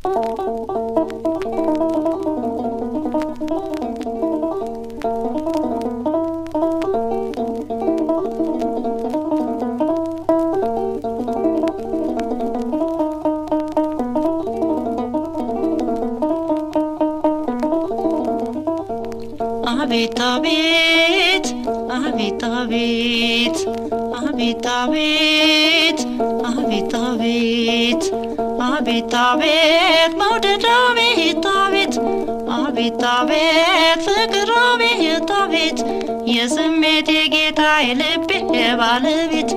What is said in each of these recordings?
አቤት አቤት አቤት አቤት አቤት አቤት አቤት አቤት አቤት አቤት መውደድ አቤት አቤት አቤት አቤት ፍቅር አቤት አቤት የስሜት የጌታ የልቤ ባለቤት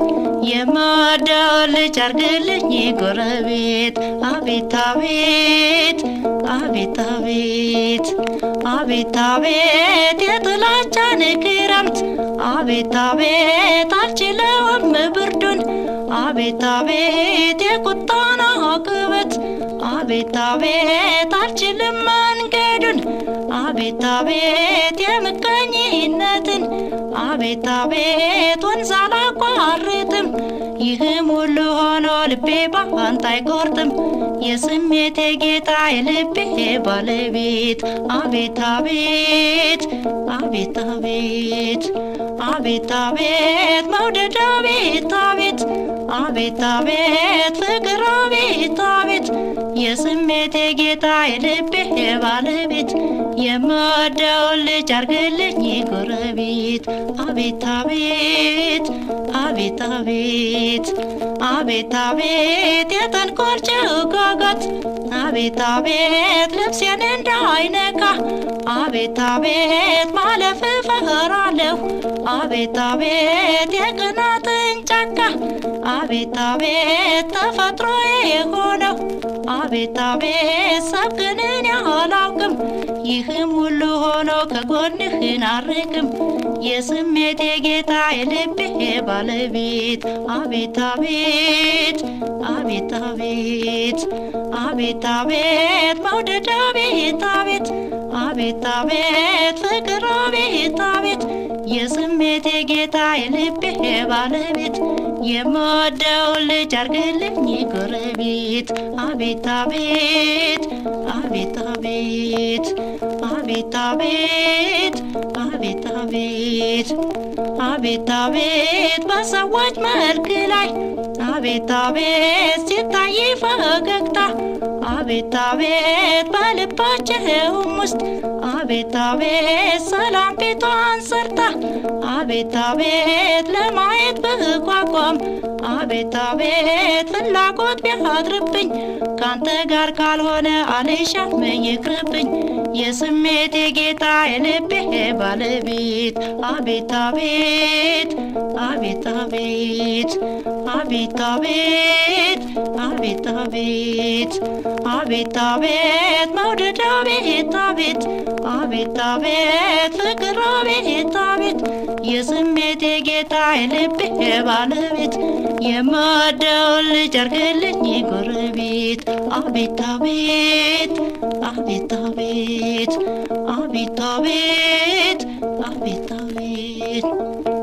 የምወደው ልጅ አርግልኝ ጎረቤት አቤት አቤት አቤት አቤት አቤት አቤት የጥላቻን ክረምት አቤት አቤት አልችለውም ብርዱን አቤት አቤት የቁጣን አቅበት አቤት አቤት አልችልም መንገዱን አቤት አቤት የምቀኝነትን አቤት አቤት ወንዝ አላቋርጥም ይህም ሁሉ ሆኖ ልቤ ባንተ አይቆርጥም የስሜት የጌታ የልቤ ባለቤት አቤት አቤት አቤት አቤት አቤት አቤት መውደድ አቤት አቤት አቤት አቤት ፍቅር አቤት አቤት የስሜት የጌታ የልቤ ባለቤት የምወደውን ልጅ አርግልኝ ጎረቤት አቤት አቤት አቤት አቤት አቤት አቤት የተንኮል ጭጋጋት አቤት አቤት ልብሴን እንዳይነካ አቤት አቤት ማለፍ እፈራለሁ አቤት አቤት የቅናትን ጫካ አቤት አቤት ተፈጥሮ የሆነው አቤት አቤት ሰብክንን ያላውቅም ይህም ሁሉ ሆኖ ከጎንህን አርቅም የስሜት የጌታ የልቤ ባለቤት አቤት አቤት አቤት አቤት አቤት አቤት መውደድ አቤት አቤት አቤት አቤት ፍቅር አቤት አቤት የስሜት የጌታ የልቤ ባለቤት የምወደውን ልጅ አርግልኝ ጎረቤት አቤት አቤት አቤት አቤት አቤት አቤት አቤት አቤት አቤት አቤት በሰዎች መልክ ላይ አቤት አቤት ሲታይ ፈገግታ አቤት አቤት በልባችሁም ውስጥ አቤት አቤት ሰላም ቤቷን ሰርታ አቤት አቤት ለማየት ብጓጓም አቤት አቤት ፍላጎት ቢያድርብኝ ካንተ ጋር ካልሆነ አልሻም ይቅርብኝ የስሜት የጌታ የልቤ ባለቤት አቤት አቤት አቤት አቤት አቤት አቤት አቤት አቤት አቤት አቤት መውደድ አቤት አቤት አቤት አቤት ፍቅር አቤት አቤት የስሜት የጌታ የልቤ ባለቤት የምወደውን ልጅ አርግልኝ ጎረቤት አቤት አቤት አቤት አቤት አቤት አቤት አቤት አቤት